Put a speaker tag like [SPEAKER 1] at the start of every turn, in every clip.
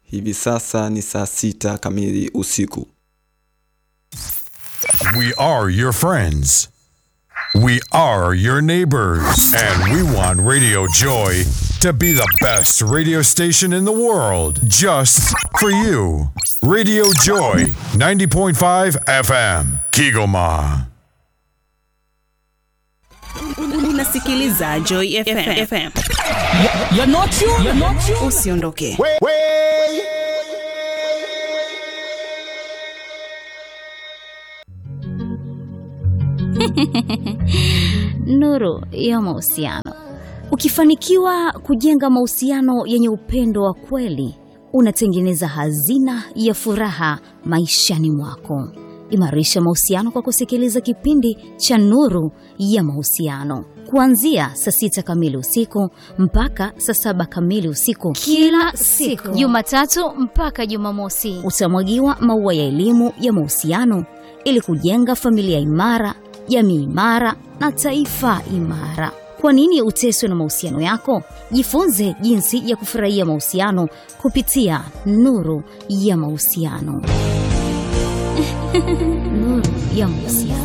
[SPEAKER 1] Hivi sasa ni saa sita kamili usiku.
[SPEAKER 2] We are your friends. We are your neighbors. And we want Radio Joy to be the best radio station in the world just for you. Radio Joy 90.5 FM, Kigoma.
[SPEAKER 3] Unasikiliza Joy FM. FM.
[SPEAKER 4] You're not you. You're not you.
[SPEAKER 3] Usiondoke.
[SPEAKER 5] Nuru ya mahusiano. Ukifanikiwa kujenga mahusiano yenye upendo wa kweli, unatengeneza hazina ya furaha maishani mwako. Imarisha mahusiano kwa kusikiliza kipindi cha Nuru ya Mahusiano kuanzia saa sita kamili usiku mpaka saa saba kamili usiku
[SPEAKER 6] kila siku Jumatatu mpaka Jumamosi.
[SPEAKER 5] utamwagiwa maua ya elimu ya mahusiano ili kujenga familia imara, jamii imara na taifa imara. Kwa nini uteswe na mahusiano yako? Jifunze jinsi ya kufurahia mahusiano kupitia Nuru ya Mahusiano. Nuru ya Mahusiano.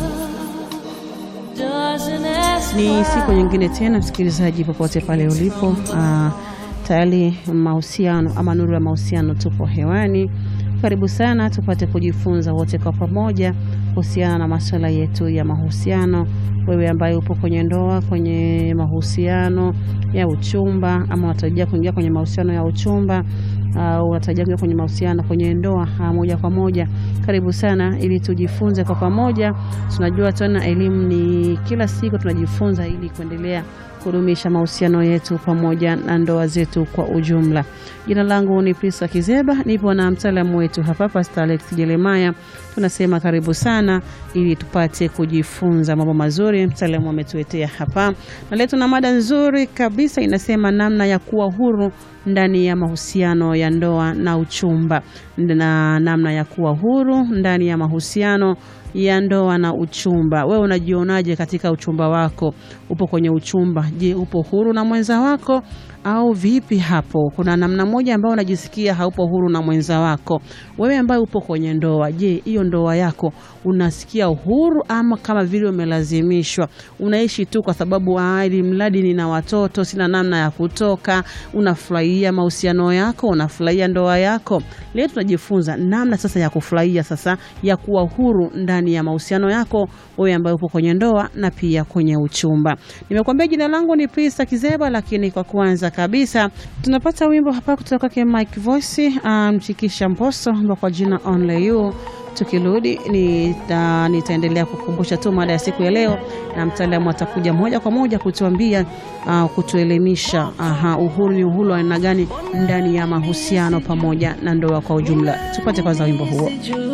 [SPEAKER 7] Ni siku nyingine tena, msikilizaji, popote pale ulipo, uh, tayari mahusiano ama nuru ya mahusiano tupo hewani. Karibu sana tupate kujifunza wote kwa pamoja kuhusiana na masuala yetu ya mahusiano. Wewe ambaye upo kwenye ndoa, kwenye mahusiano ya uchumba, ama unatarajia kuingia kwenye mahusiano ya uchumba au unatarajia kuingia kwenye mahusiano kwenye ndoa ah, moja kwa moja, karibu sana ili tujifunze kwa pamoja. Tunajua tena elimu ni kila siku tunajifunza ili kuendelea kudumisha mahusiano yetu pamoja na ndoa zetu kwa ujumla. Jina langu ni Prisa Kizeba, nipo na mtaalamu wetu hapa Pastor Alex Jeremaya. Tunasema karibu sana ili tupate kujifunza mambo mazuri mtaalamu ametuletea hapa, na leo tuna mada nzuri kabisa, inasema namna ya kuwa huru ndani ya mahusiano ya ndoa na uchumba, na namna ya kuwa huru ndani ya mahusiano ya ndoa na uchumba. Wewe unajionaje katika uchumba wako? Upo kwenye uchumba, je, upo huru na mwenza wako au vipi? Hapo kuna namna moja ambayo unajisikia haupo huru na mwenza wako. Wewe ambaye upo kwenye ndoa, je, hiyo ndoa yako unasikia uhuru ama kama vile umelazimishwa? Unaishi tu kwa sababu "Ah, ili mradi nina watoto, sina namna ya kutoka. Unafurahia mahusiano yako, unafurahia ndoa yako. Leo tunajifunza namna sasa ya kufurahia sasa ya kuwa huru ndani ya mahusiano yako, wewe ambaye upo kwenye ndoa na pia kwenye uchumba. Nimekuambia jina langu ni Prista Kizeba, lakini kwa kwanza kabisa tunapata wimbo hapa kutoka kwake Mike Voice mshikisha Mposo ambao kwa jina Only You. Tukirudi nita, nitaendelea kukumbusha tu mada ya siku ya leo, na mtaalamu atakuja moja kwa moja kutuambia uh, kutuelimisha aha, uhuru ni uhuru wa aina gani ndani ya mahusiano pamoja na ndoa kwa ujumla. Tupate kwanza wimbo huo.